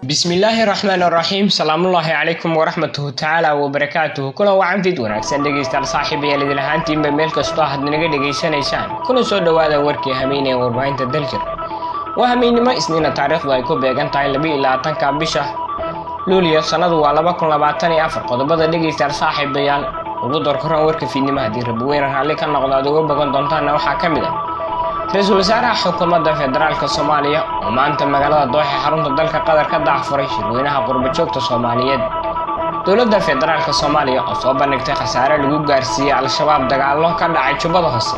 bismillaahi raxmaan raxiim salaamullaahi calaykum waraxmatuhu tacaala wabarakaatuhu kulan wacan fid wanaagsan dhegaystayaal saaxiibayaal idin ahaantiinba meel kastoo aad naga dhegaysanaysaan kuna soo dhowaada warkii hameenee warbaahinta daljir waa hameennimo isniina taariikhdu ay ku beegan tahay labaiyo labaatanka bisha luuliyo sannadu waa laba kun labaatan iyo afar qodobada dhegaystayaal saaxiibayaal ugu doorkoran warka fiidnimo haddii rabaweyne raalli ka noqdo aad uga bogan doontaana waxaa ka mid ah ra-iisul wasaaraha xukuumadda federaalk soomaaliya oo maanta magaalada dooxe xarunta dalka qatar ka dacfuray shirweynaha qurbajoogta soomaaliyeed dowladda federaalk soomaaliya oo soo bandhigtay khasaare lagu gaarsiiyey al-shabaab dagaallo ka dhacay jubbada hoose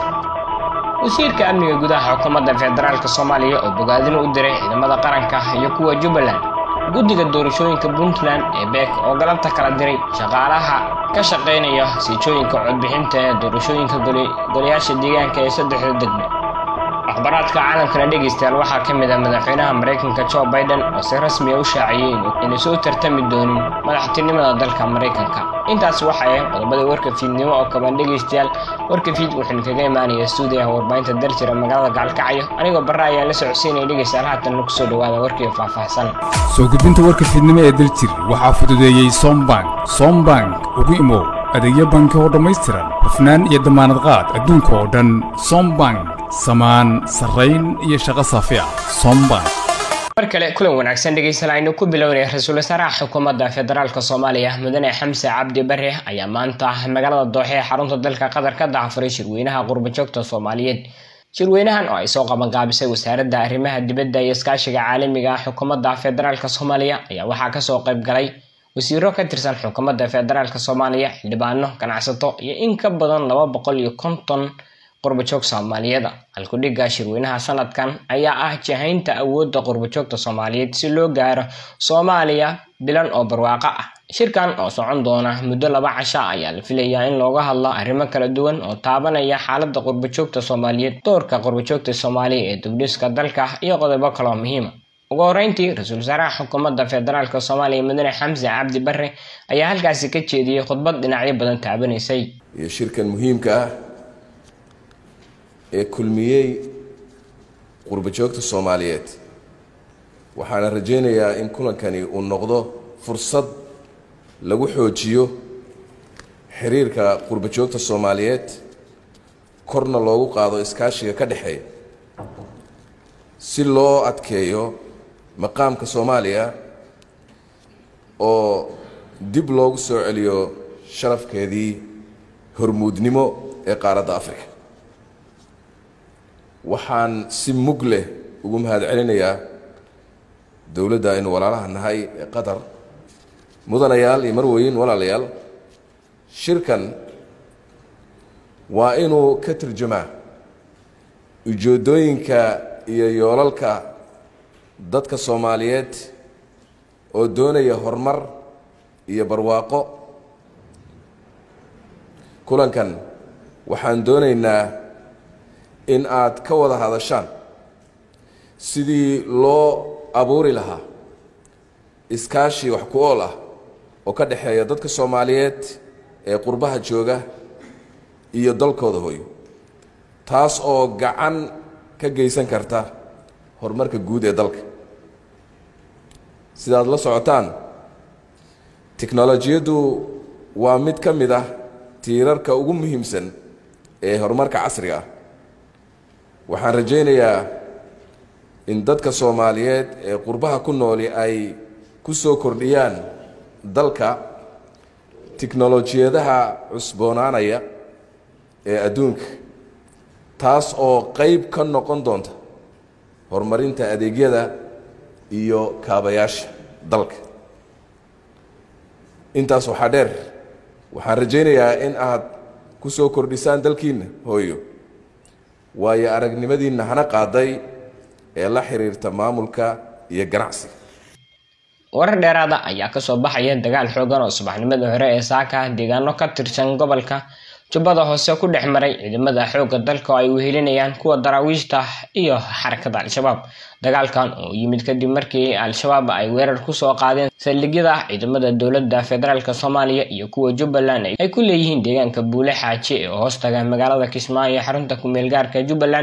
wasiirka amniga gudaha xukuumadda federaalk soomaaliya oo bogaadin u diray ciidamada qaranka iyo kuwa jubbaland guddiga doorashooyinka puntland ee beek oo galabta kala diray shaqaalaha ka shaqaynaya siijooyinka codbixinta ee doorashooyinka golayaasha deegaanka ee saddexda degmo akhbaraadka caalamkana dhegaystayaal waxaa ka mid ah madaxweynaha maraykanka joe biden oo si rasmiya u shaaciyey inay soo tartami doonin madaxtinimada dalka maraykanka intaas waxay ahayd qodobada warka fiidnimo oo kaban dhegaystayaal warka fiid wuxuuna kaga imaanaya stuudiyaha warbaahinta daljira magaalada gacalkacyo anigoo barra ayaan la socodsiinaya dhegaystayaal haatan kusoo dhawaada warkii faahfaahsan soo gudbinta warka fiidnimo ee daljir waxaa fududeeyey sombank sombank ugu imow adeegyo banki oo dhammaystiran hufnaan iyo damaanad qaad adduunka oo dhan sombank samaan sarrayn iyo shaqo saafi ah sombank mar kale kulan wanaagsan dhegaystayaal aynu ku bilownay ra-iisul wasaaraha xukuumadda federaalk soomaaliya mudane xamse cabdi bare ayaa maanta magaalada dooxe ee xarunta dalka qatar ka dacfuray shirweynaha qurbajoogta soomaaliyeed shirweynahan oo ay soo qabanqaabisay wasaaradda arrimaha dibadda iyo iskaashiga caalamiga ah xukuumadda federaalk soomaaliya ayaa waxaa kasoo qayb galay wasiiro ka tirsan xukuumadda federaalk soomaaliya xildhibaano ganacsato iyo in ka badan laba boqol iyo konton qurbajoog soomaaliyeed halkudhigga shirweynaha sanadkan ayaa ah jahaynta awoodda qurbajoogta soomaaliyeed si loo gaaro soomaaliya bilan oo barwaaqo ah shirkan oo socon doona muddo laba casha ayaa la filayaa in looga hadlo arrimo kala duwan oo taabanaya xaaladda qurbajoogta soomaaliyeed doorka qurbajoogta soomaaliya ee dubdhiska dalka iyo qodobo kaloo muhiima ugu horeyntii ra-iisul wasaaraha xukuumadda federaalk soomaaliya mudane xamse cabdi bare ayaa halkaasi ka jeediyey khudbad dhinacyo badan taabanaysay iyo shirkan muhiimka ah ee kulmiyey qurbajoogta soomaaliyeed waxaana rajaynayaa in kulankani uu noqdo fursad lagu xoojiyo xiriirka qurbajoogta soomaaliyeed korna loogu qaado iskaashiga ka dhexeeya si loo adkeeyo maqaamka soomaaliya oo dib loogu soo celiyo sharafkeedii hormuudnimo ee qaaradda africa waxaan si mug leh ugu mahad celinayaa dowladda aynu walaalaha nahay ee qatar mudanayaal iyo marweyn walaalayaal shirkan waa inuu ka turjumaa ujeeddooyinka iyo yoolalka dadka soomaaliyeed oo doonaya horumar iyo barwaaqo kulankan waxaan doonaynaa in aad ka wada hadashaan sidii loo abuuri lahaa iskaashi wax ku ool ah oo ka dhexeeya dadka soomaaliyeed ee qurbaha jooga iyo dalkooda hooyo taas oo gacan ka geysan karta horumarka guud ee dalka sidaad la socotaan tiknolojiyaddu waa mid ka mid ah tiirarka ugu muhiimsan ee horumarka casriga ah waxaan rajaynayaa in dadka soomaaliyeed ee qurbaha ku nooli ay ku soo kordhiyaan dalka tiknolojiyadaha cusboonaanaya ee adduunka taas oo qeyb ka noqon doonta horumarinta adeegyada iyo kaabayaasha dalka intaas waxaa dheer waxaan rajaynayaa in aad ku soo kordhisaan dalkiinna hooyo waayo aragnimadiinna hana qaaday ee la xiriirta maamulka iyo ganacsiga warar dheeraada ayaa kasoo baxaya dagaal xoogan oo subaxnimada hore ee saaka deegaano ka tirsan gobolka jubbada hoose ku dhex maray ciidamada xoogga dalka oo ay wehelinayaan kuwa daraawiishta iyo xarakada al-shabaab dagaalkan oo yimid kadib markii al-shabaab ay weerar kusoo qaadeen saldhigyada ciidamada dowladda federaalk soomaaliya iyo kuwa jubbaland ay ku leeyihiin deegaanka buule xaaji ee hoostaga magaalada kismaayo ee xarunta kumeel gaarka jubbaland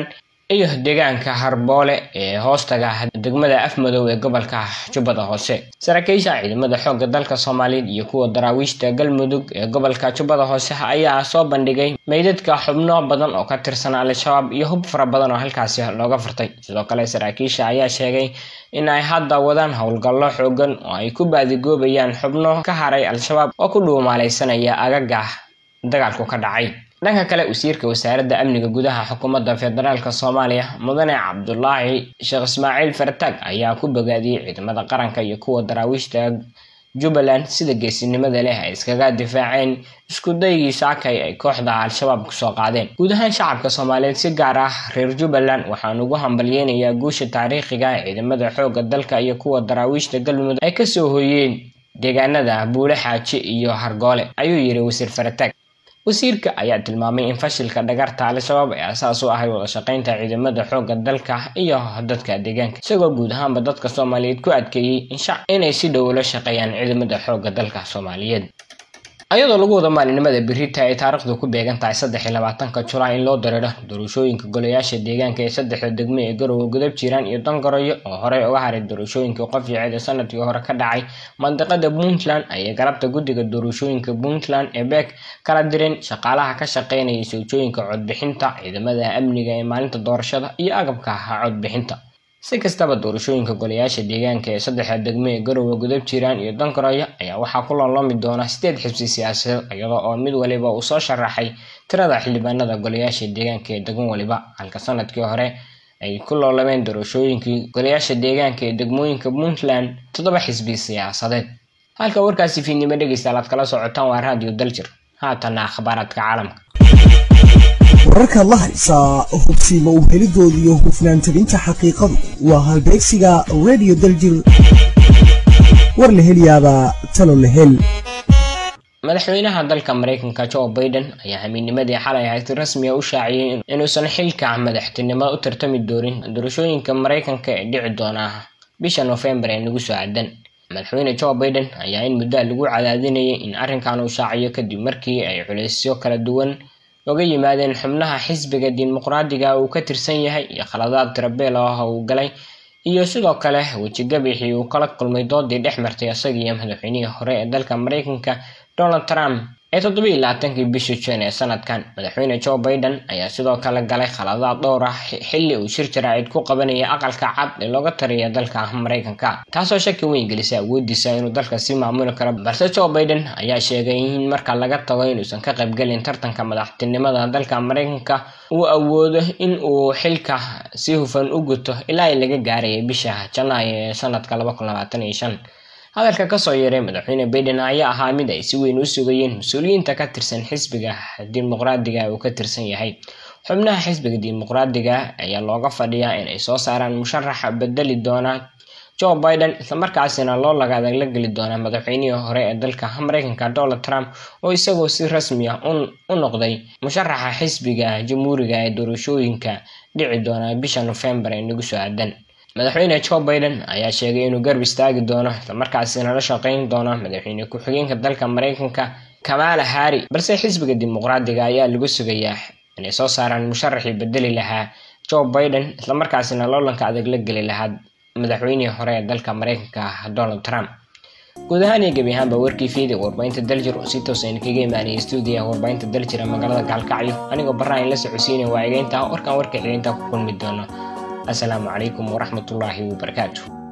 iyo deegaanka harboole ee hoostaga degmada afmadow ee gobolka jubbada hoose saraakiisha ciidamada xoogga dalka soomaaliyeed iyo kuwa daraawiishta galmudug ee gobolka jubbada hoose ayaa soo bandhigay meydadka xubno badan oo ka tirsan al-shabaab iyo hub fara badan oo halkaasi looga furtay sidoo kale saraakiisha ayaa sheegay in ay hadda wadaan howlgallo xoogan oo ay ku baadigoobayaan xubno ka haray al-shabaab oo ku dhuumaalaysanaya agaga dagaalku ka dhacay dhanka kale wasiirka wasaaradda amniga gudaha xukuumadda federaalk soomaaliya mudane cabdulaahi sheekh ismaaciil fartaag ayaa ku bogaadiyey ciidamada qaranka iyo kuwa daraawiishta jubbaland sida geesinimada leh ay iskaga difaaceen isku daygii saakay ay kooxda al-shabaab kusoo qaadeen guud ahaan shacabka soomaaliyeed si gaar ah reer jubbaland waxaan ugu hambalyeynayaa guusha taariikhiga ee ciidamada xoogga dalka iyo kuwa daraawiishta galmudug ay kasoo hoyeen deegaanada buule xaaji iyo hargoole ayuu yiri wasiir farataag wasiirka ayaa tilmaamay in fashilka dhagarta al-shabaab ay asaas u ahay wada shaqeynta ciidamada xoogga dalka iyo dadka deegaanka isagoo guud ahaanba dadka soomaaliyeed ku adkeeyey inay si dhow ula shaqeeyaan ciidamada xoogga dalka soomaaliyeed ayadoo lagu wada maalinimada berita ay taariikhdu ku beegan tahay saddex iyo labaatanka julaay in loo dareero doorashooyinka golayaasha deegaanka ee saddexda degmo ee garowe gudab jiraan iyo dangaroyo oo horey uga haray doorashooyinka qofyaceed ee sanadkii hore ka dhacay mandiqada puntland ayay galabta guddiga doorashooyinka puntland ee beek kala direen shaqaalaha ka shaqeynaya soojooyinka codbixinta ciidamada amniga ee maalinta doorashada iyo agabka codbixinta si kastaba doorashooyinka golayaasha deegaanka ee saddexda degmo ee garowe gudab jiraan iyo dangaroyo ayaa waxaa ku looloomi doona sideed xibsi siyaasadeed iyadoo oo mid waliba uu soo sharaxay tirada xildhibaanada golayaasha deegaanka ee degmo waliba halka sanadkii hore ay ku loolameen doorashooyinkii golayaasha deegaanka ee degmooyinka puntland toddoba xisbi siyaasadeed halka warkaasi fiidnimo dhegeystayaal aad kala socotaan waa raadiyo daljir haatana akhbaaraadka caalamka wararkaad la haysaa hubsiima u helidooda iyo hufnaan tabinta xaqiiqadu waa halbeegsiga radio daljir war la helyaabaa talo la hel madaxweynaha dalka mareykanka joe biden ayaa hamiinimadii xalay ahayd si rasmiya u shaaciyey inuusan xilka madaxtinimada u tartami doonin doorashooyinka mareykanka ee dhici doona bisha noofembar ee nagu soo aadan madaxweyne joe biden ayaa in muddaa lagu cadaadinayay in arrinkan uu shaaciyo kadib markii ay culeysyo kala duwan oga yimaadeen xubnaha xisbiga dimuqraadiga uu ka tirsan yahay iyo khaladaad tirabeel ah uu galay iyo sidoo kale wejigabixii uu kala kulmay doodii dhex martay isaga iyo madaxweynihii hore ee dalka mareykanka donald trump ee toddobiyi labaatankii bishii jan ee sanadkan madaxweyne joe biden ayaa sidoo kale galay khaladaad dhowr ah xilli uu shir jaraacid ku qabanaya aqalka cad ee looga tariya dalka mareykanka taasoo shaki weyn gelisa awoodiisa inuu dalka sii maamuli karo balse joe biden ayaa sheegay in marka laga tago inuusan ka qaybgelin tartanka madaxtinimada dalka mareykanka uu awoodo in uu xilka si hufan u guto ilaa laga gaaraya bisha janaayo ee sanadka hadalka kasoo yeeray madaxweyne biden ayaa ahaa mid ay si weyn u sugayeen mas-uuliyiinta ka tirsan xisbiga dimuqraadiga uu ka tirsan yahay xubnaha xisbiga dimuqraadiga ayaa looga fadhiyaa inay soo saaraan musharaxa bedeli doona joe biden islamarkaasina loo lagaada la geli doona madaxweynihii hore ee dalka mareykanka donald trump oo isagoo si rasmi ah u noqday musharaxa xisbiga jamhuuriga ee doorashooyinka dhici doona bisha nofembar ee nagu soo aadan madaxweyne joe biden ayaa sheegay inuu garb istaagi doono islamarkaasina la shaqeyn doono madaxweyne ku-xigeenka dalka mareykanka kamala harri balse xisbiga dimuqraadiga ayaa lagu sugayaa inay soo saaraan musharaxii bedeli lahaa joe biden islamarkaasina loolanka adag la geli lahaa madaxweynihii hore ee dalka mareykanka donald trump guud ahaan iyo gebi ahaanba warkii fiida warbaahinta daljir oo si toos aynu kaga imaanayay stuudiyaha warbaahinta daljira magaalada gaalkacyo anigoo barra in la socodsiinaya waa egeynta warkan warka xigeynta ku kulmi doono السلام عليكم ورحمة الله وبركاته